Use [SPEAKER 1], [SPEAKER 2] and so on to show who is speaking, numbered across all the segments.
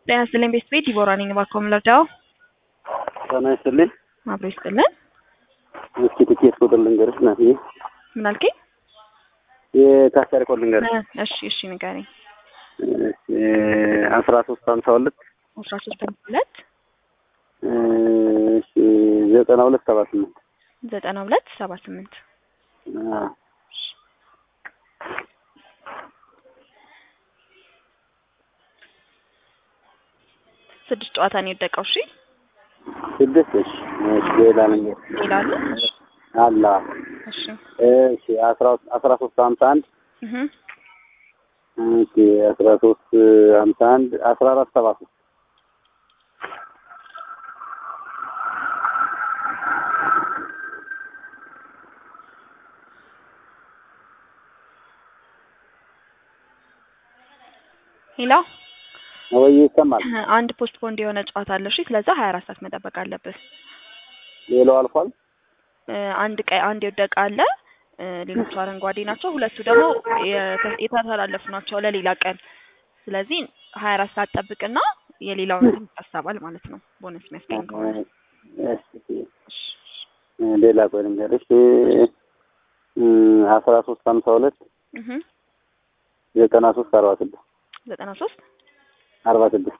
[SPEAKER 1] ጤና ይስጥልኝ ቤት ቤት ዲቦራ ነኝ። እባክዎ ምን ልርዳዎ?
[SPEAKER 2] ጤና ይስጥልኝ።
[SPEAKER 1] አብሮ ይስጥልን።
[SPEAKER 2] እስኪ ትኬት ቁጥር ልንገርሽ ናትዬ።
[SPEAKER 1] ምን አልከኝ?
[SPEAKER 2] የታሰሪ ኮድ ልንገርሽ።
[SPEAKER 1] እሺ እሺ ንገረኝ።
[SPEAKER 2] አስራ ሶስት ሀምሳ ሁለት
[SPEAKER 1] አስራ ሶስት ሁለት
[SPEAKER 2] እሺ ዘጠና ሁለት ሰባ ስምንት
[SPEAKER 1] ዘጠና ሁለት ሰባ ስምንት
[SPEAKER 2] አዎ።
[SPEAKER 1] ስድስት ጨዋታ ነው የወደቀው። እሺ
[SPEAKER 2] ስድስት እሺ እሺ ሌላ ልንገር
[SPEAKER 1] ሌላ አለ?
[SPEAKER 2] አላ
[SPEAKER 1] እሺ
[SPEAKER 2] እሺ አስራ አስራ ሶስት ሀምሳ አንድ
[SPEAKER 1] እህ
[SPEAKER 2] ኦኬ አስራ ሶስት ሀምሳ አንድ አስራ አራት ሰባ ሶስት
[SPEAKER 1] ሄሎ
[SPEAKER 2] ወይ ይሰማል።
[SPEAKER 1] አንድ ፖስት ፖንድ የሆነ ጨዋታ አለ። እሺ ስለዛ ሀያ አራት ሰዓት መጠበቅ አለብህ።
[SPEAKER 2] ሌላው አልፏል።
[SPEAKER 1] እ አንድ ቀይ አንድ የወደቀ አለ። እ ሌሎቹ አረንጓዴ ናቸው። ሁለቱ ደግሞ የተ- የተተላለፉ ናቸው ለሌላ ቀን። ስለዚህ ሀያ አራት ሰዓት ጠብቅና የሌላውን እንትን ይታሰባል ማለት ነው። ቦነስ የሚያስገኝ ከሆነ
[SPEAKER 2] እሺ እሺ ሌላ ቆይ ልንገርሽ እ አስራ ሶስት ሀምሳ ሁለት
[SPEAKER 1] እህ
[SPEAKER 2] ዘጠና ሶስት አርባ ስድስት
[SPEAKER 1] ዘጠና ሶስት
[SPEAKER 2] አርባ ስድስት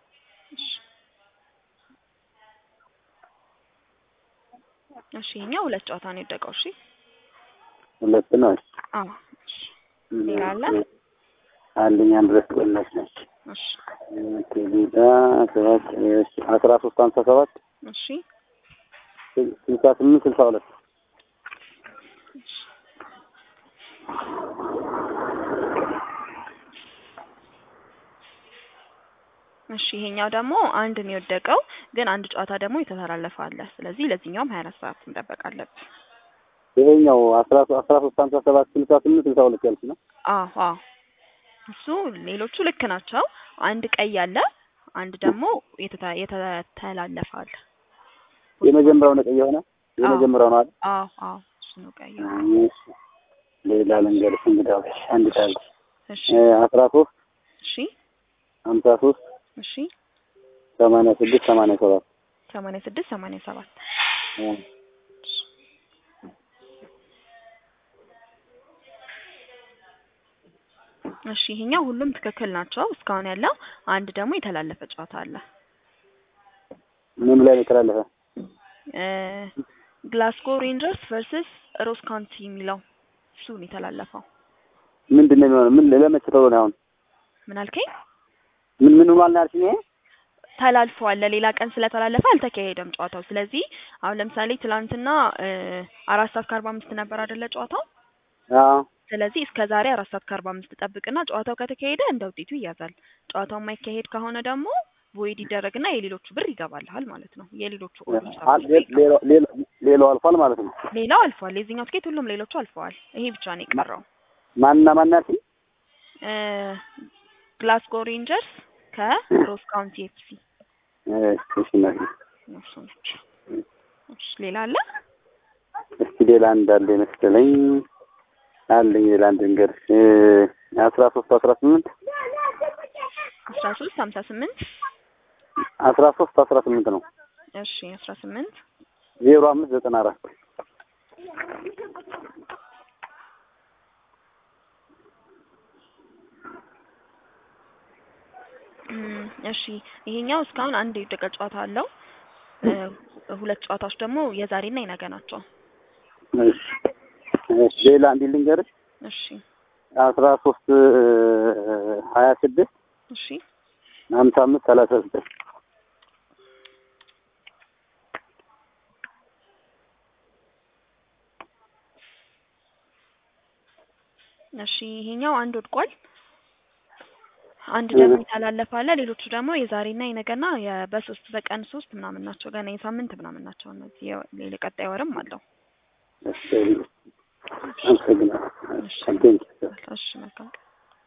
[SPEAKER 1] እሺ ይኸኛው ሁለት ጨዋታ ነው የወደቀው። እሺ
[SPEAKER 2] ሁለት ነው። እሺ
[SPEAKER 1] አዎ እሺ ሌላ አለ?
[SPEAKER 2] አንደኛ ድረስ ቆላሽ ነች።
[SPEAKER 1] እሺ
[SPEAKER 2] ሌላ ሰባት እሺ አስራ ሶስት ሀምሳ ሰባት
[SPEAKER 1] እሺ
[SPEAKER 2] ስልሳ ስምንት ስልሳ ሁለት
[SPEAKER 1] እሺ ይሄኛው ደግሞ አንድ ነው የወደቀው፣ ግን አንድ ጨዋታ ደግሞ የተተላለፈ አለ። ስለዚህ ለዚህኛውም ሀያ አራት ሰዓት መጠበቅ አለብን።
[SPEAKER 2] ይሄኛው አስራ አስራ ሶስት ሀምሳ ሰባት ስልሳ ስምንት ስልሳ ሁለት ያልኩ ነው።
[SPEAKER 1] አዎ አዎ እሱ ሌሎቹ ልክ ናቸው። አንድ ቀይ አለ፣ አንድ ደግሞ የተተ- የተተላለፈ አለ።
[SPEAKER 2] የመጀመሪያው ነው ቀይ የሆነ የመጀመሪያው ነው አይደል?
[SPEAKER 1] አዎ አዎ እሱ ነው ቀይ።
[SPEAKER 2] እሺ ሌላ ልንገርሽ እንግዲህ አንድ ታሪክ
[SPEAKER 1] እሺ
[SPEAKER 2] አስራ ሶስት
[SPEAKER 1] እሺ
[SPEAKER 2] ሀምሳ ሶስት
[SPEAKER 1] እሺ
[SPEAKER 2] ሰማንያ ስድስት ሰማንያ ሰባት
[SPEAKER 1] ሰማንያ ስድስት ሰማንያ ሰባት እሺ ይሄኛው ሁሉም ትክክል ናቸው እስካሁን ያለው። አንድ ደግሞ የተላለፈ ጨዋታ አለ።
[SPEAKER 2] ምን ላይ ነው የተላለፈ?
[SPEAKER 1] እ ግላስጎ ሬንጀርስ ቨርሰስ ሮስ ካውንቲ የሚለው እሱ ነው የተላለፈው።
[SPEAKER 2] ምንድን ነው የሚሆነው? ምን ለመቼ ተብሎ ነው አሁን?
[SPEAKER 1] ምን አልከኝ?
[SPEAKER 2] ምን ምን ሆኗል ነው ያልሽኝ? ይሄ
[SPEAKER 1] ተላልፈዋል። ለሌላ ቀን ስለተላለፈ አልተካሄደም ጨዋታው። ስለዚህ አሁን ለምሳሌ ትላንትና እ አራት ሰዓት ከአርባ አምስት ነበር አይደለ ጨዋታው?
[SPEAKER 2] አዎ
[SPEAKER 1] ስለዚህ እስከ ዛሬ አራት ሰዓት ከአርባ አምስት ጠብቅና ጨዋታው ከተካሄደ እንደ ውጤቱ ይያዛል። ጨዋታው የማይካሄድ ከሆነ ደግሞ ቮይድ ይደረግና የሌሎቹ ብር ይገባልሃል ማለት ነው። የሌሎቹ ኦልሞስት
[SPEAKER 2] አል- ሌላው ሌላው ሌላው አልፏል ማለት ነው።
[SPEAKER 1] ሌላው አልፏል። የዚህኛው ትኬት ሁሉም ሌሎቹ አልፈዋል። ይሄ ብቻ ነው የቀረው።
[SPEAKER 2] ማንና ማን ያልሽኝ?
[SPEAKER 1] እ ግላስጎ ሬንጀርስ ከሮስ ካውንቲ ኤፍሲ
[SPEAKER 2] እሺ እሺ እናቴ።
[SPEAKER 1] እነሱ ናቸው። እሺ ሌላ አለ?
[SPEAKER 2] እስኪ ሌላ እንዳለ መሰለኝ አለኝ። ሌላ አንድ ልንገርሽ አስራ ሶስት አስራ ስምንት
[SPEAKER 1] አስራ ሶስት ሀምሳ ስምንት
[SPEAKER 2] አስራ ሶስት አስራ ስምንት ነው
[SPEAKER 1] እሺ አስራ ስምንት
[SPEAKER 2] ዜሮ አምስት ዘጠና አራት
[SPEAKER 1] እም፣ እሺ ይሄኛው እስካሁን አንድ የወደቀ ጨዋታ አለው። እ ሁለት ጨዋታዎች ደግሞ የዛሬና የነገ ናቸው።
[SPEAKER 2] እሺ እሺ ሌላ እንዲህ ልንገርሽ
[SPEAKER 1] እሺ
[SPEAKER 2] አስራ ሶስት ሀያ ስድስት
[SPEAKER 1] እሺ
[SPEAKER 2] ሀምሳ አምስት ሰላሳ ዘጠኝ
[SPEAKER 1] እሺ ይሄኛው አንድ ወድቋል። አንድ ደግሞ የተላለፈ አለ። ሌሎቹ ደግሞ የዛሬና የነገና የ- በሶስት በቀን ሶስት ምናምን ናቸው። ገና የሳምንት ምናምን ናቸው እነዚህ የ- ሌላ ቀጣይ ወርም አለው።
[SPEAKER 2] እሺ አመሰግናለሁ።
[SPEAKER 1] እሺ
[SPEAKER 2] Thank you.
[SPEAKER 1] እሺ መልካም ቀን